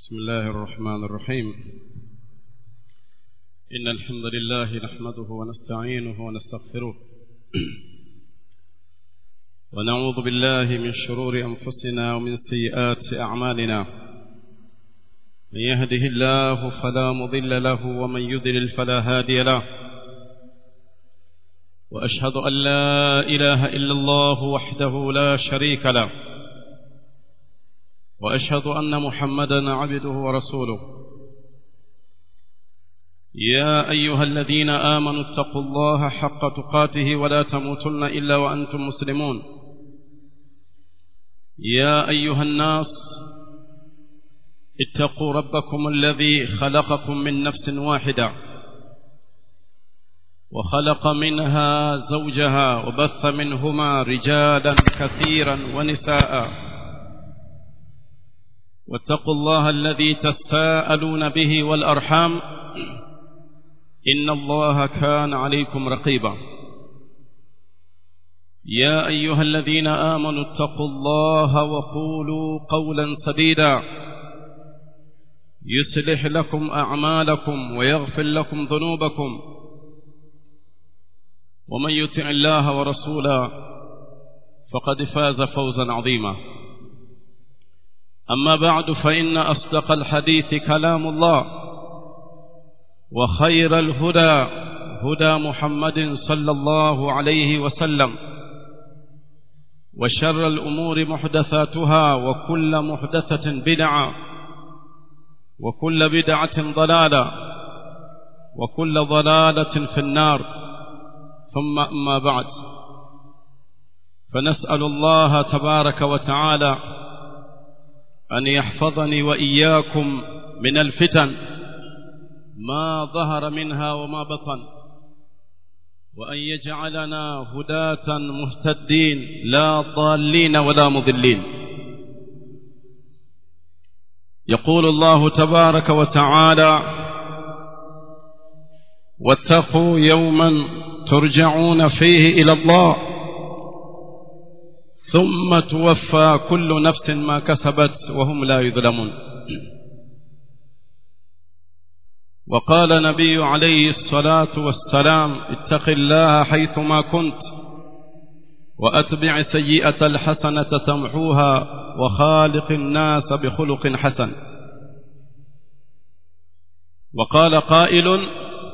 بسم الله الرحمن الرحيم إن الحمد لله نحمده ونستعينه ونستغفره ونعوذ بالله من شرور أنفسنا ومن سيئات أعمالنا من يهده الله فلا مضل له ومن يضلل فلا هادي له وأشهد أن لا إله إلا الله وحده لا شريك له وأشهد أن محمدا عبده ورسوله يا أيها الذين آمنوا اتقوا الله حق تقاته ولا تموتن إلا وأنتم مسلمون يا أيها الناس اتقوا ربكم الذي خلقكم من نفس واحدة وخلق منها زوجها وبث منهما رجالا كثيرا ونساء واتقوا الله الذي تساءلون به والأرحام إن الله كان عليكم رقيبا يا أيها الذين آمنوا اتقوا الله وقولوا قولا سديدا يصلح لكم أعمالكم ويغفر لكم ذنوبكم ومن يطع الله ورسوله فقد فاز فوزا عظيما أما بعد فإن أصدق الحديث كلام الله وخير الهدى هدى محمد صلى الله عليه وسلم وشر الأمور محدثاتها وكل محدثة بدعة وكل بدعة ضلالة وكل ضلالة في النار ثم أما بعد فنسأل الله تبارك وتعالى أن يحفظني وإياكم من الفتن ما ظهر منها وما بطن وأن يجعلنا هداة مهتدين لا ضالين ولا مضلين يقول الله تبارك وتعالى واتقوا يوما ترجعون فيه إلى الله ثم توفى كل نفس ما كسبت وهم لا يظلمون وقال نبي عليه الصلاة والسلام اتق الله حيثما كنت وأتبع سيئة الحسنة تمحوها وخالق الناس بخلق حسن وقال قائل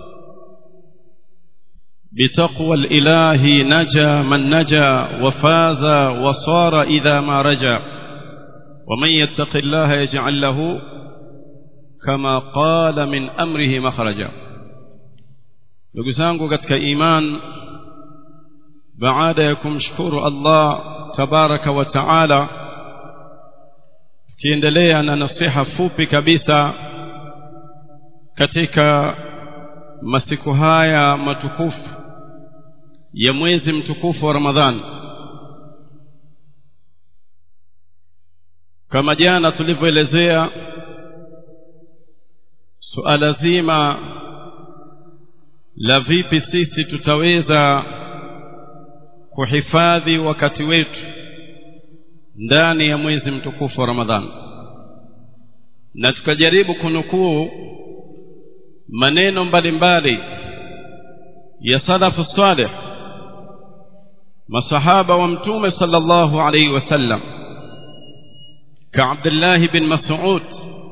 بتقوى الإله نجا من نجا وفاز وصار إذا ما رجا ومن يتق الله يجعل له كما قال من أمره مخرجا ndugu zangu katika iman baada ya kumshukuru Allah tabaraka wa taala tukiendelea na nasiha fupi kabisa katika masiku haya matukufu ya mwezi mtukufu wa Ramadhani kama jana tulivyoelezea suala zima la vipi sisi tutaweza kuhifadhi wakati wetu ndani ya mwezi mtukufu wa Ramadhani na tukajaribu kunukuu maneno mbalimbali ya salafu salih masahaba wa mtume sallallahu alayhi wasallam ka Abdullah bin Mas'ud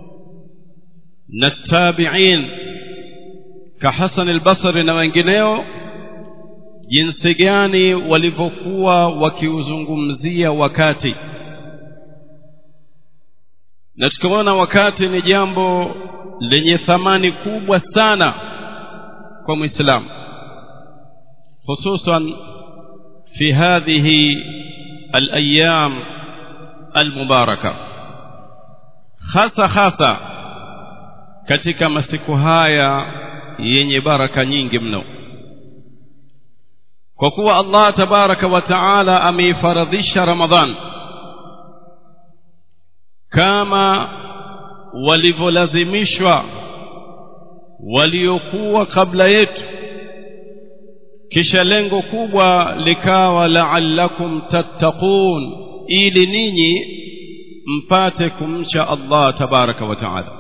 na tabi'in ka Hasan al-Basri na wengineo jinsi gani walivyokuwa wakiuzungumzia wakati na tukaona wakati ni jambo lenye thamani kubwa sana kwa Muislamu hususan في هذه الأيام المباركة hasa hasa katika masiku haya yenye baraka nyingi mno kwa kuwa Allah tabaraka wa taala ameifaradhisha Ramadhan kama walivyolazimishwa waliokuwa kabla yetu kisha lengo kubwa likawa la'allakum tattaqun ili ninyi mpate kumcha Allah tabaraka wa taala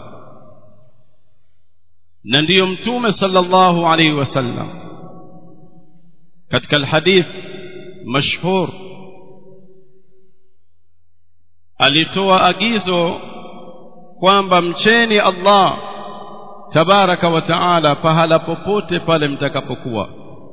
na ndiyo mtume sallallahu alaihi wasallam katika alhadith mashhur alitoa agizo kwamba mcheni Allah tabaraka wa taala pahala popote pale mtakapokuwa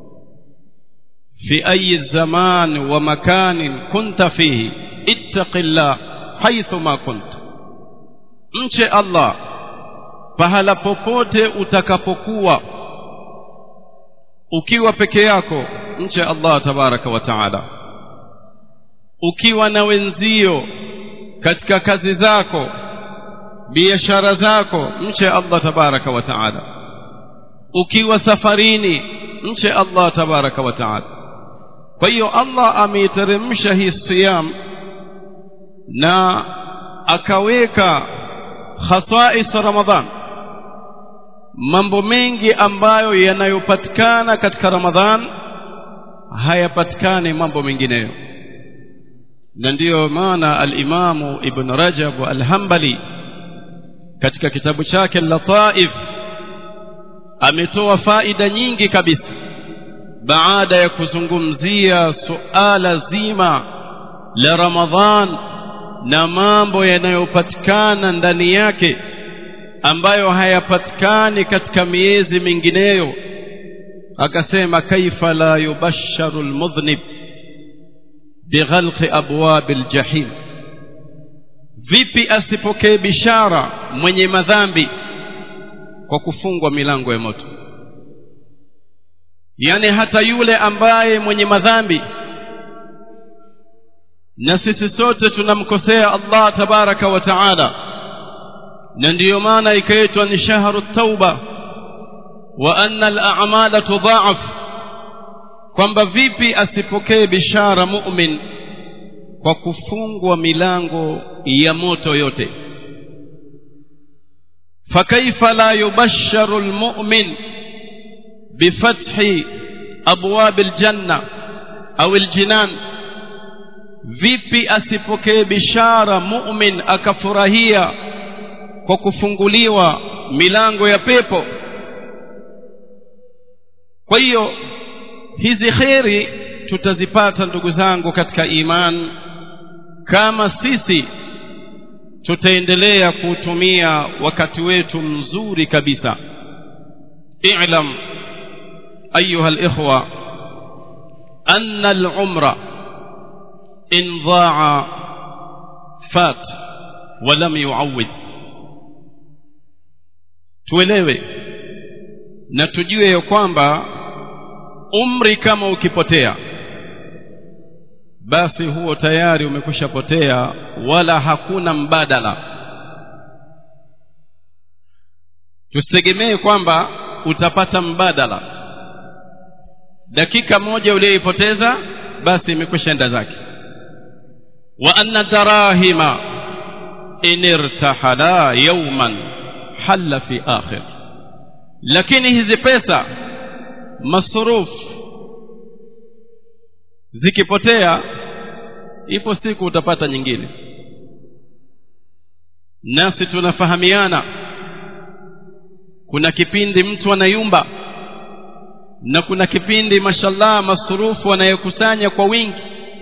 fi ayi zaman wa makanin kunta fihi ittaqillah haithu ma kunta mche Allah pahala popote utakapokuwa ukiwa peke yako mche Allah tabaraka wa taala ukiwa na wenzio katika kazi zako biashara zako mche Allah tabaraka wa taala ukiwa safarini mche Allah tabaraka wa taala kwa hiyo Allah ameiteremsha hii siyam na akaweka khasais Ramadhan mambo mengi ambayo yanayopatikana katika Ramadhan hayapatikani mambo mengineyo na ndiyo maana al-Imamu Ibn Rajab al-Hanbali katika kitabu chake Lataif ametoa faida nyingi kabisa baada ya kuzungumzia suala zima la Ramadhan na mambo yanayopatikana ndani yake ambayo hayapatikani katika miezi mingineyo akasema kaifa la yubasharu almudhnib bighalqi abwab aljahim vipi asipokee bishara mwenye madhambi kwa kufungwa milango ya moto yani hata yule ambaye mwenye madhambi na sisi sote tunamkosea Allah tabaraka wa taala na ndiyo maana ikaitwa ni shahru tauba wa anna al-a'mala tudha'af kwamba vipi asipokee bishara mu'min kwa kufungwa milango ya moto yote fakaifa la yubasharu almu'min bifathi abwab aljanna au aljinan vipi asipokee bishara mu'min akafurahia kwa kufunguliwa milango ya pepo kwa hiyo hizi kheri tutazipata ndugu zangu katika iman kama sisi tutaendelea kuutumia wakati wetu mzuri kabisa i'lam ayuha alikhwa anna al-umra in dha'a fat wa lam yu'awwid tuelewe na tujue ya kwamba umri kama ukipotea basi huo tayari umekwisha potea wala hakuna mbadala tusitegemee kwamba utapata mbadala dakika moja uliyoipoteza basi imekwisha enda zake wa anna darahima in irtahala yawman halla fi akhir lakini hizi pesa masruf zikipotea ipo siku utapata nyingine nasi tunafahamiana kuna kipindi mtu anayumba na kuna kipindi mashallah masurufu anayokusanya kwa wingi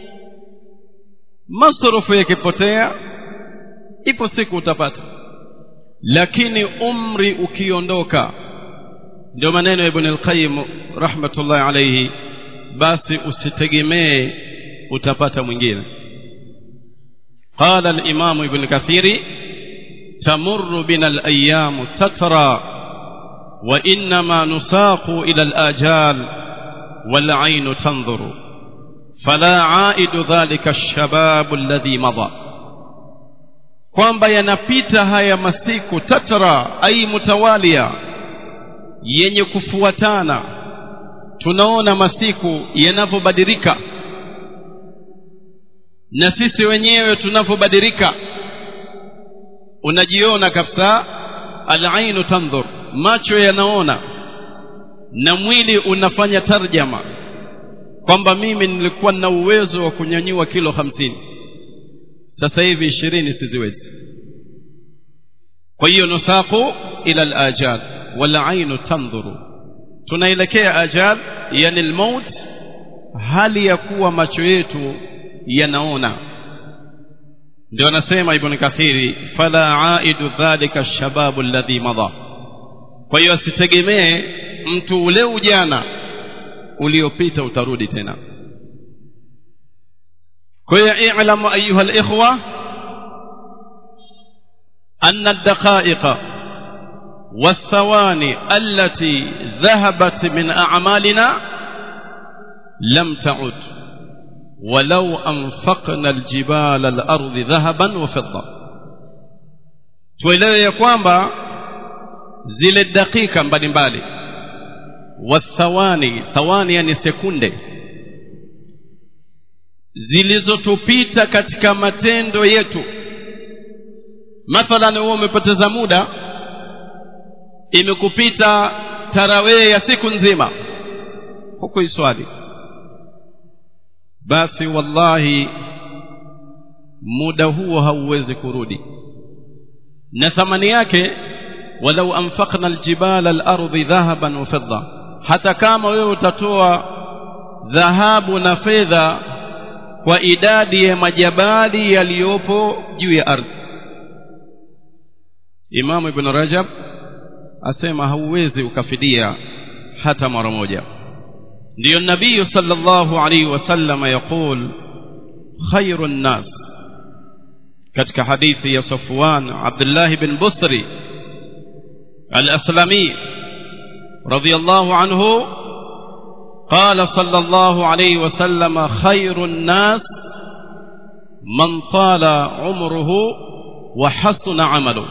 masurufu yakipotea ipo siku utapata lakini umri ukiondoka ndio maneno ya ibn al-qayyim rahmatullahi alayhi basi usitegemee utapata mwingine قال الإمام ابن كثير تمر بنا الأيام تترى وإنما نساق إلى الآجال والعين تنظر فلا عائد ذلك الشباب الذي مضى kwamba yanapita haya masiku tatra ai mutawalia yenye kufuatana tunaona masiku yanavyobadilika na sisi wenyewe tunavyobadilika unajiona kabisa alainu tandhur macho yanaona na mwili unafanya tarjama kwamba mimi nilikuwa na uwezo wa kunyanyua kilo hamsini sasa hivi ishirini siziwezi kwa hiyo nusaqu ila alajal walainu tandhuru tunaelekea ajal yani almaut hali ya kuwa macho yetu yanaona ndio anasema ibn kathiri fala aidu dhalika alshababu alladhi madha kwa hiyo asitegemee mtu ule ujana uliopita utarudi tena kwa hiyo i'lamu ayuha alikhwa أن الدقائق والثواني التي ذهبت من أعمالنا لم تعد ولو أنفقنا الجبال الأرض ذهبا وفضة tuelewe ya kwamba zile dakika mbalimbali wathawani thawani yani sekunde zilizotupita katika matendo yetu mathalan wewe umepoteza muda imekupita tarawee ya siku nzima huko iswali basi wallahi muda huo hauwezi kurudi na thamani yake walau anfaqna aljibala alardi dhahaban wa fidda hata kama wewe utatoa dhahabu na fedha kwa idadi ya majabali yaliyopo juu ya ardhi Imamu Ibn Rajab asema hauwezi ukafidia hata mara moja ndiyo nabii sallallahu alaihi wasallam yaqul khairu nnas katika hadithi ya Safwan Abdullah bin Busri al-Aslami radiyallahu anhu قال صلى الله عليه وسلم خير الناس من طال عمره وحسن عمله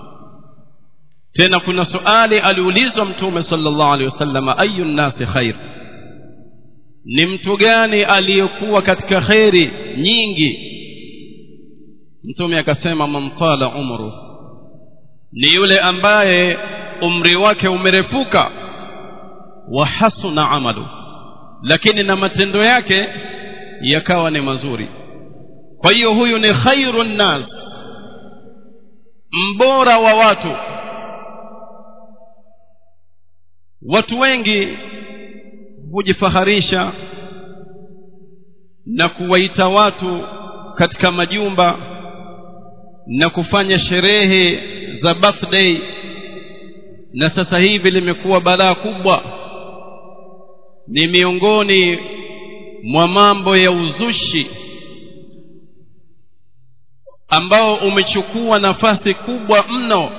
tena kuna suali aliulizwa mtume sallallahu alaihi wasallam ayu nnasi khair ni mtu gani aliyekuwa katika kheri nyingi mtume akasema man tala umru ni yule ambaye umri wake umerefuka wa hasuna amalu lakini na matendo yake yakawa ni mazuri kwa hiyo huyu ni khairu nnas mbora wa watu watu wengi hujifaharisha na kuwaita watu katika majumba na kufanya sherehe za birthday na sasa hivi limekuwa balaa kubwa ni miongoni mwa mambo ya uzushi ambao umechukua nafasi kubwa mno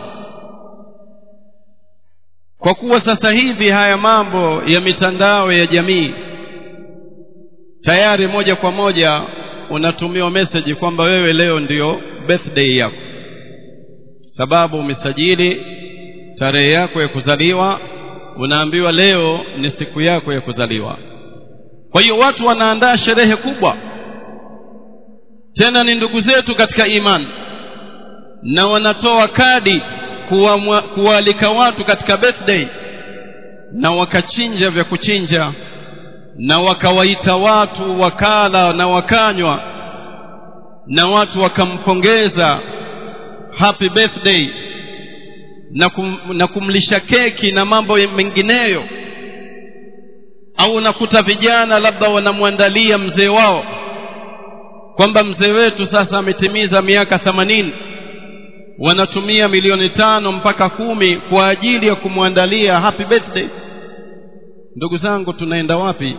kwa kuwa sasa hivi haya mambo ya mitandao ya jamii tayari moja kwa moja unatumiwa message kwamba wewe leo ndiyo birthday yako sababu umesajili tarehe yako ya kuzaliwa unaambiwa leo ni siku yako ya kuzaliwa kwa hiyo watu wanaandaa sherehe kubwa tena ni ndugu zetu katika imani na wanatoa kadi kuwaalika watu katika birthday na wakachinja vya kuchinja na wakawaita watu wakala na wakanywa na watu wakampongeza happy birthday na, kum, na kumlisha keki na mambo mengineyo au unakuta vijana labda wanamwandalia mzee wao kwamba mzee wetu sasa ametimiza miaka themanini wanatumia milioni tano mpaka kumi kwa ajili ya kumwandalia happy birthday ndugu zangu tunaenda wapi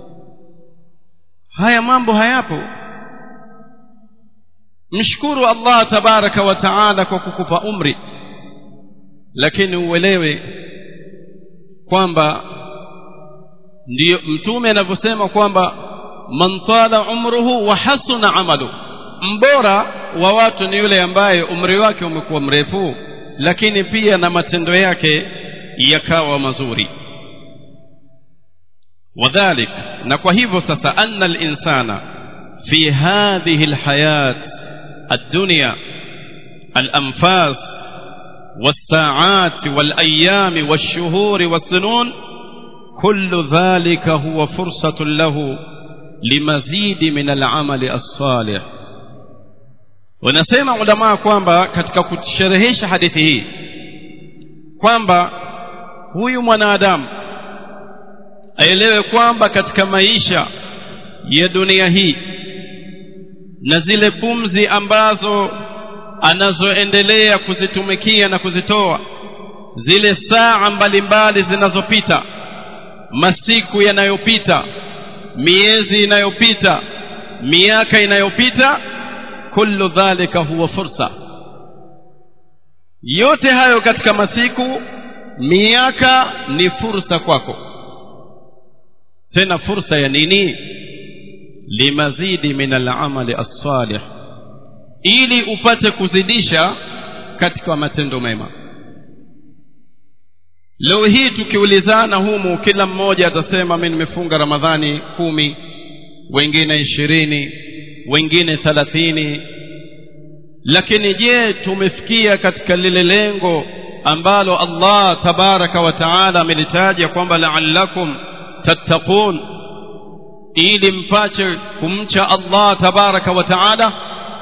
haya mambo hayapo mshukuru allah tabaraka wa taala kwa kukupa umri lakini uelewe kwamba ndiyo mtume anavyosema kwamba man tala umruhu wa hasuna amalu mbora wa watu ni yule ambaye umri wake umekuwa mrefu lakini pia na matendo yake yakawa mazuri wadhalik na kwa hivyo sasa anna linsana fi hadhihi lhayat الدنيا الأنفاس والساعات والأيام والشهور والسنون كل ذلك هو فرصة له لمزيد من العمل الصالح wanasema ulamaa kwamba katika kusherehesha hadithi hii kwamba huyu mwanadamu aelewe kwamba katika maisha ya dunia hii na zile pumzi ambazo anazoendelea kuzitumikia na kuzitoa zile saa mbalimbali zinazopita masiku yanayopita miezi inayopita miaka inayopita kullu dhalika huwa fursa yote hayo katika masiku miaka ni fursa kwako tena fursa ya nini limazidi min al'amali as-salih ili upate kuzidisha katika matendo mema leo hii tukiulizana humu kila mmoja atasema mimi nimefunga ramadhani kumi wengine ishirini wengine thalathini lakini je tumefikia katika lile lengo ambalo Allah tabaraka wa taala amelitaja kwamba la'allakum tattaqun ili mpache kumcha Allah tabaraka wa taala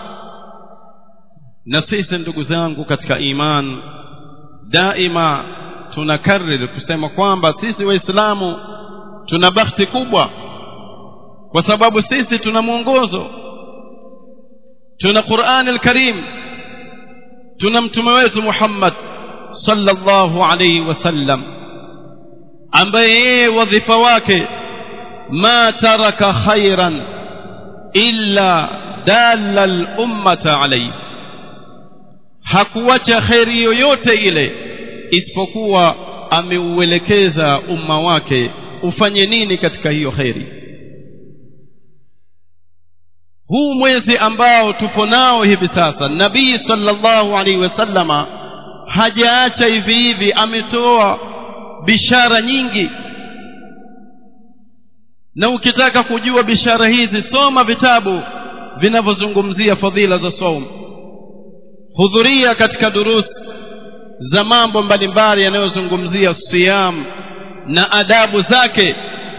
na sisi ndugu zangu katika iman daima tunakariri kusema kwamba sisi waislamu tuna bahati kubwa kwa sababu sisi tuna mwongozo tuna Qur'an al-Karim tuna mtume wetu Muhammad sallallahu alayhi wasallam ambaye yeye wadhifa wake ma taraka khairan illa dalla al-ummata alayhi hakuacha khairi yoyote ile isipokuwa ameuelekeza umma wake ufanye nini katika hiyo khairi huu mwezi ambao tupo nao hivi sasa nabii sallallahu alaihi wasallama hajaacha hivi hivi ametoa bishara nyingi na ukitaka kujua bishara hizi soma vitabu vinavyozungumzia fadhila za saum hudhuria katika durusi za mambo mbalimbali yanayozungumzia siyam na adabu zake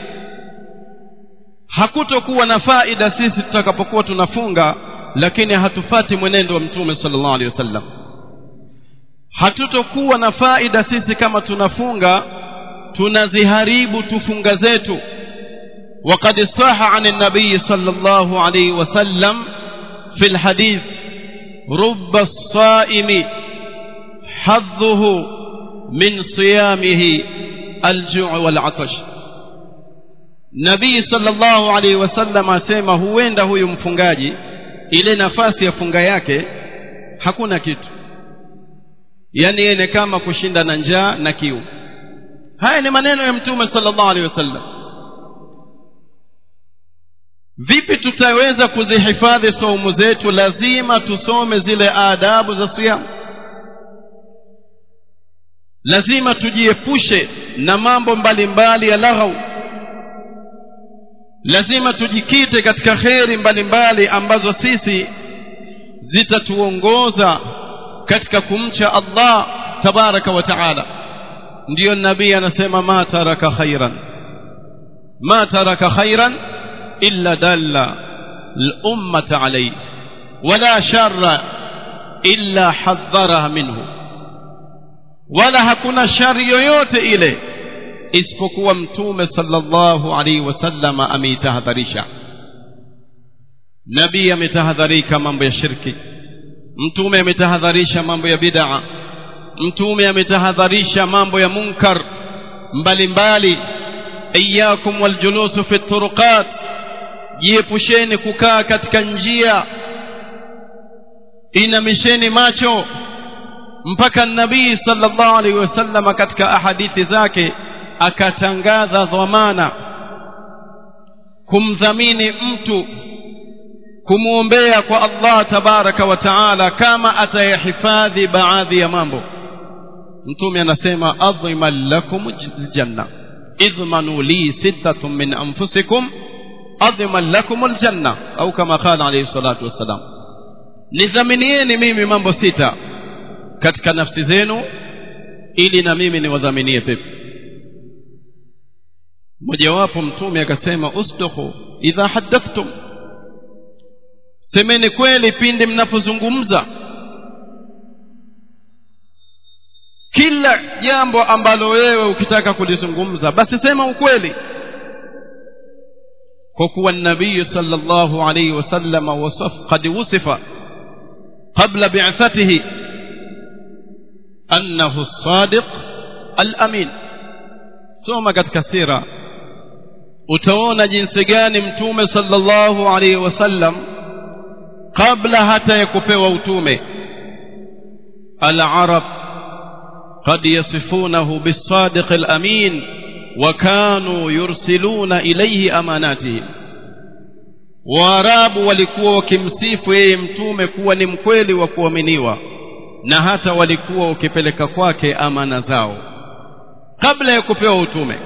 hakutokuwa na faida sisi tutakapokuwa tunafunga lakini hatufati mwenendo wa mtume sallallahu alaihi wasallam hatutokuwa na faida sisi kama tunafunga tunaziharibu tufunga zetu وقد صح عن النبي صلى الله عليه وسلم في الحديث رب الصائم حظه من صيامه الجوع والعطش nabii sallallahu alaihi wasallam asema huenda huyu mfungaji ile nafasi ya funga yake hakuna kitu yani yeye kama kushinda na njaa na kiu haya ni maneno ya mtume sallallahu alaihi wasallam vipi tutaweza kuzihifadhi saumu zetu lazima tusome zile adabu za siyamu lazima tujiepushe na mambo mbalimbali ya laghau lazima tujikite katika kheri mbalimbali ambazo sisi zitatuongoza katika kumcha Allah tabaraka wa taala ndiyo nabii anasema ma taraka khairan ma taraka khairan illa dalla al-ummata alayhi wala sharra illa hadharaha minhu wala hakuna shari yoyote ile isipokuwa mtume sallallahu alaihi wasallam ameitahadharisha nabii ametahadharika mambo ya shirki mtume ametahadharisha mambo ya bid'a mtume ametahadharisha mambo ya munkar mbalimbali iyakum waljulusu fi turuqat jiepusheni kukaa katika njia inamisheni macho mpaka nabii sallallahu alaihi wasallam katika ahadithi zake akatangaza dhamana kumdhamini mtu kumwombea kwa Allah tabaraka wa taala kama atayahifadhi baadhi ya mambo mtume anasema adhiman lakum aljanna idhmanu li sittatun min anfusikum adhiman lakum aljanna au kama qala alayhi salatu wassalam nidhaminieni mimi mambo sita katika nafsi zenu ili na mimi niwadhaminie pepo mojawapo mtume akasema usduqu idha haddathtum semeni kweli pindi mnapozungumza kila jambo ambalo wewe ukitaka kulizungumza basi sema ukweli kwa kuwa nabii sallallahu alayhi wasallam wasaf qad wusifa qabla bi'athatihi annahu as-sadiq al-amin soma katika sira utaona jinsi gani mtume sallallahu alayhi wasallam kabla hata ya kupewa utume al-arab قد يصفونه بالصادق الأمين وكانوا يرسلون إليه أماناتهم waarabu walikuwa wakimsifu yeye mtume kuwa ni mkweli wa kuaminiwa na hata walikuwa wakipeleka kwake amana zao kabla ya kupewa utume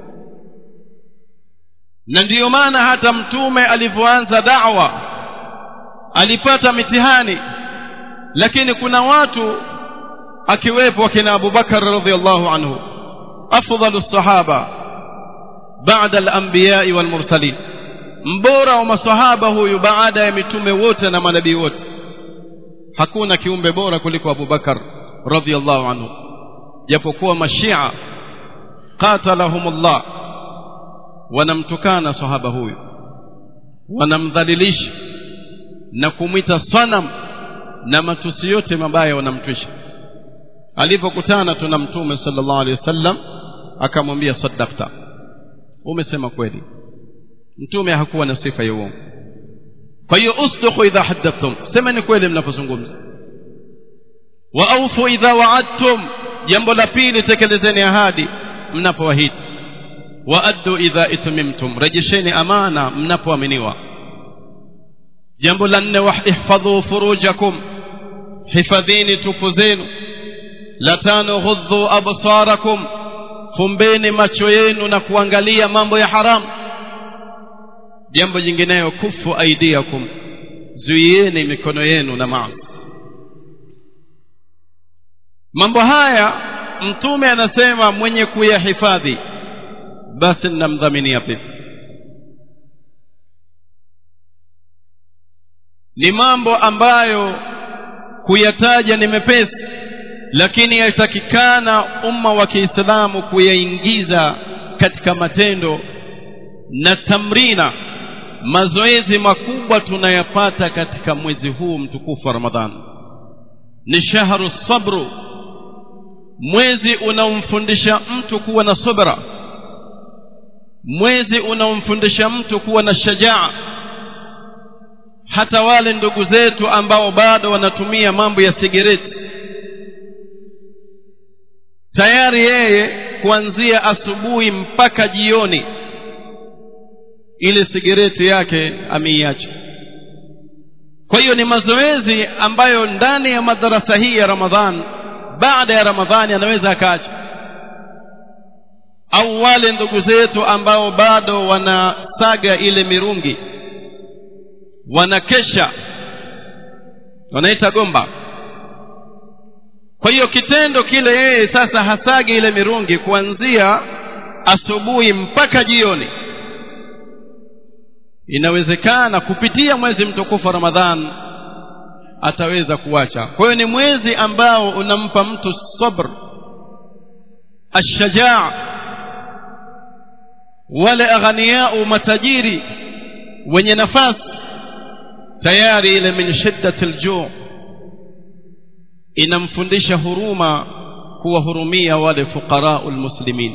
na ndiyo maana hata mtume alivyoanza da'wa alipata mitihani lakini kuna watu akiwepo akina Abu Bakar radhiallahu anhu afdalu sahaba baada al-anbiya wal mursalin mbora wa masahaba huyu baada ya mitume wote na manabii wote hakuna kiumbe bora kuliko Abu Bakar radhiallahu anhu japokuwa mashia qatalahumullah wanamtukana sahaba huyu wanamdhalilisha na kumwita sanam na matusi yote mabaya wanamtwisha alipokutana tuna mtume sallallahu alaihi wasallam akamwambia saddaqta umesema kweli mtume hakuwa na sifa ya uongo kwa hiyo usduqu idha haddathtum sema ni kweli mnapozungumza wa awfu idha wa'adtum jambo la pili tekelezeni ahadi mnapoahidi wa addu idha itmimtum rejesheni amana mnapoaminiwa jambo la nne wahfadhu furujakum hifadhini tupu zenu la tano ghudhu absarakum fumbeni macho yenu na kuangalia mambo ya haramu jambo jingineyo kufu aidiakum zuieni mikono yenu na maasi mambo haya mtume anasema mwenye kuyahifadhi basi ninamdhaminia pepo ni mambo ambayo kuyataja ni mepesi lakini yatakikana umma wa Kiislamu kuyaingiza katika matendo na tamrina mazoezi makubwa tunayapata katika mwezi huu mtukufu wa Ramadhani ni shahru sabru mwezi unaomfundisha mtu kuwa na subra mwezi unaomfundisha mtu kuwa na shajaa hata wale ndugu zetu ambao bado wanatumia mambo ya sigareti tayari yeye kuanzia asubuhi mpaka jioni ile sigareti yake ameiacha kwa hiyo ni mazoezi ambayo ndani ya madarasa hii ya Ramadhan baada ya Ramadhani anaweza akaacha au wale ndugu zetu ambao bado wanasaga ile mirungi wanakesha wanaita gomba kwa hiyo kitendo kile yeye sasa hasagi ile mirungi kuanzia asubuhi mpaka jioni inawezekana kupitia mwezi mtukufu wa Ramadhan ataweza kuacha kwa hiyo ni mwezi ambao unampa mtu sabr ashajaa wale aghaniyau matajiri wenye nafasi tayari ile min shiddati aljuu inamfundisha huruma kuwahurumia wale fuqarau almuslimin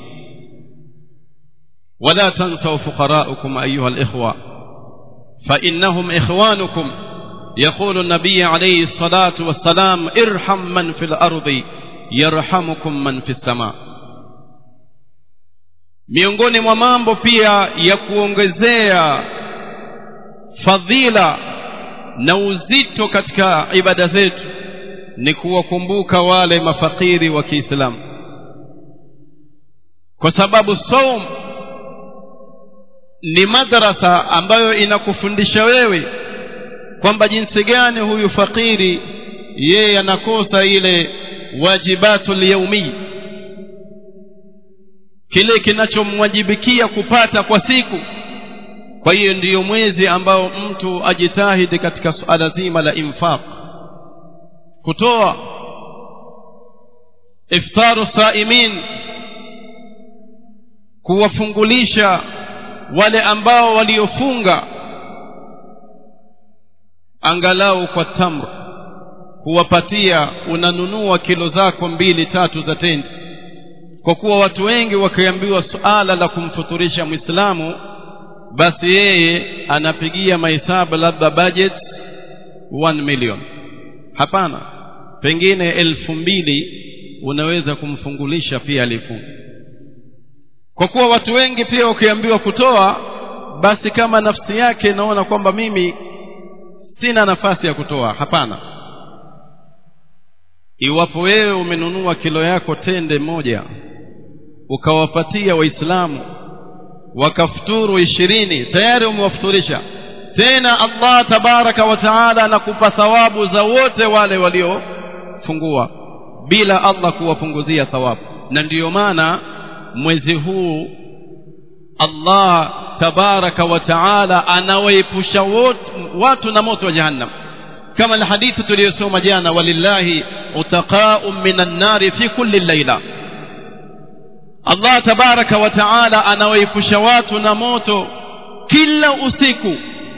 ولا تنسوا فقراءكم أيها الإخوة فإنهم إخوانكم يقول النبي عليه الصلاة والسلام ارحم من في الأرض يرحمكم من في السماء miongoni mwa mambo pia ya kuongezea fadhila na uzito katika ibada zetu ni kuwakumbuka wale mafakiri wa Kiislamu kwa sababu saum ni madrasa ambayo inakufundisha wewe kwamba jinsi gani huyu fakiri yeye anakosa ile wajibatul yaumi kile kinachomwajibikia kupata kwa siku kwa hiyo ndiyo mwezi ambao mtu ajitahidi katika suala zima la infaq kutoa iftaru saimin kuwafungulisha wale ambao waliofunga angalau kwa tamr kuwapatia unanunua kilo zako mbili tatu za tendi kwa kuwa watu wengi wakiambiwa suala la kumfuturisha mwislamu basi yeye anapigia mahesabu labda budget 1 million hapana pengine elfu mbili unaweza kumfungulisha pia alifunga kwa kuwa watu wengi pia wakiambiwa kutoa basi kama nafsi yake naona kwamba mimi sina nafasi ya kutoa hapana iwapo wewe umenunua kilo yako tende moja ukawapatia waislamu wakafuturu ishirini tayari umewafuturisha tena allah tabaraka wa taala anakupa thawabu za wote wale waliofungua bila allah kuwapunguzia thawabu na ndiyo maana mwezi huu allah tabaraka wa taala anawaepusha watu na moto wa jahannam kama alhadithi tuliyosoma jana walillahi utaqau min annari fi kulli laila allah tabaraka wa taala anawaepusha watu na moto kila usiku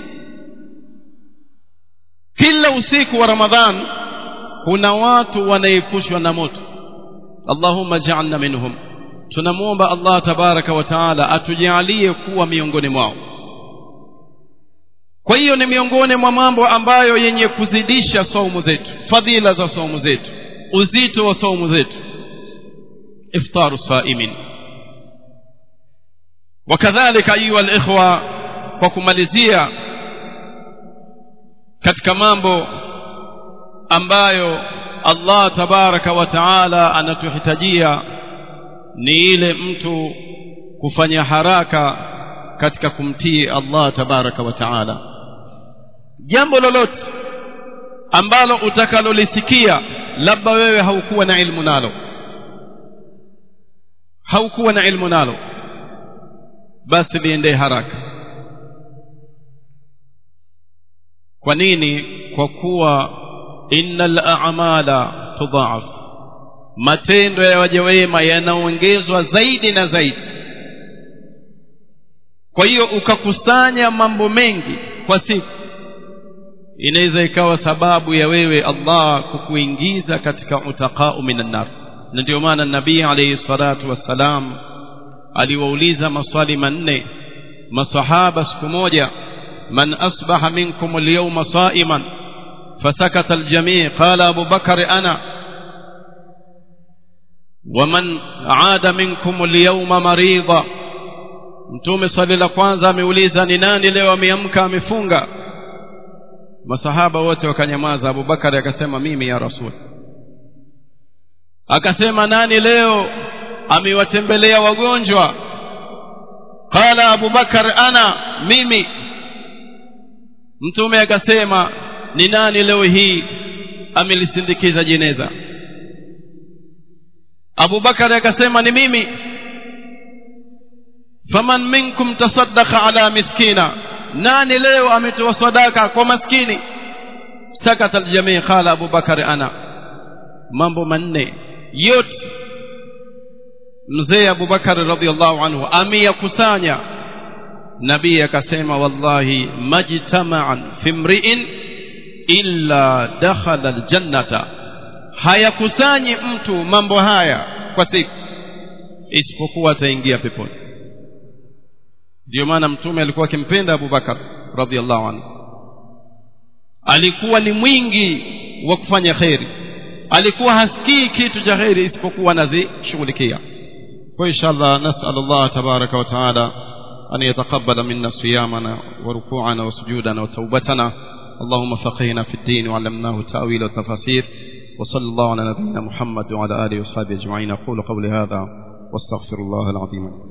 kila usiku wa ramadhan kuna watu wanaepushwa na moto allahumma ja'alna minhum tunamwomba allah tabaraka wa taala atujalie kuwa miongoni mwao kwa hiyo ni miongoni mwa mambo ambayo yenye kuzidisha saumu zetu fadhila za saumu zetu uzito wa saumu zetu iftaru saimin wakadhalika ayuha alikhwa kwa kumalizia katika mambo ambayo allah tabaraka wa taala anatuhitajia ni ile mtu kufanya haraka katika kumtii allah tabaraka wa taala jambo lolote ambalo utakalolisikia labda wewe haukuwa na ilmu nalo haukuwa na ilmu nalo basi liendee haraka kwa nini kwa kuwa innal a'mala tudha'af matendo ya waja wema yanaongezwa zaidi na zaidi kwa hiyo ukakusanya mambo mengi kwa siku inaweza ikawa sababu ya wewe Allah kukuingiza katika utaqau minan nar na ndio maana nabii alayhi salatu wassalam aliwauliza maswali manne masahaba siku moja man asbaha minkum alyawma sa'iman fasakata aljami' qala abu bakr ana ومن عاد منكم اليوم مريضا mtume swali la kwanza ameuliza ni nani leo ameamka amefunga masahaba wote wakanyamaza abubakari akasema mimi ya rasul akasema nani leo amewatembelea wagonjwa qala abubakar ana mimi mtume akasema ni nani leo hii amelisindikiza jeneza abubakari akasema ni mimi faman minkum tasaddaqa ala miskina nani leo ametoa sadaka kwa maskini sakata aljamii qala abubakari ana mambo manne yote mzee abubakari radhiallahu anhu ameyakusanya nabii akasema wallahi majtama'an fi mri'in illa dakhala aljannata hayakusanyi mtu mambo haya kwa siku isipokuwa ataingia peponi ndio maana mtume alikuwa akimpenda abubakar radhiallahu anhu alikuwa ni mwingi wa kufanya kheri alikuwa hasikii kitu cha kheri isipokuwa anazishughulikia kwa inshallah nasal allah tabaraka wa taala أن يتقبل منا صيامنا وركوعنا وسجودنا وتوبتنا اللهم فقهنا في الدين وعلمناه التأويل والتفاسير وصلى الله على نبينا محمد وعلى آله وصحبه أجمعين أقول قولي هذا واستغفر الله العظيم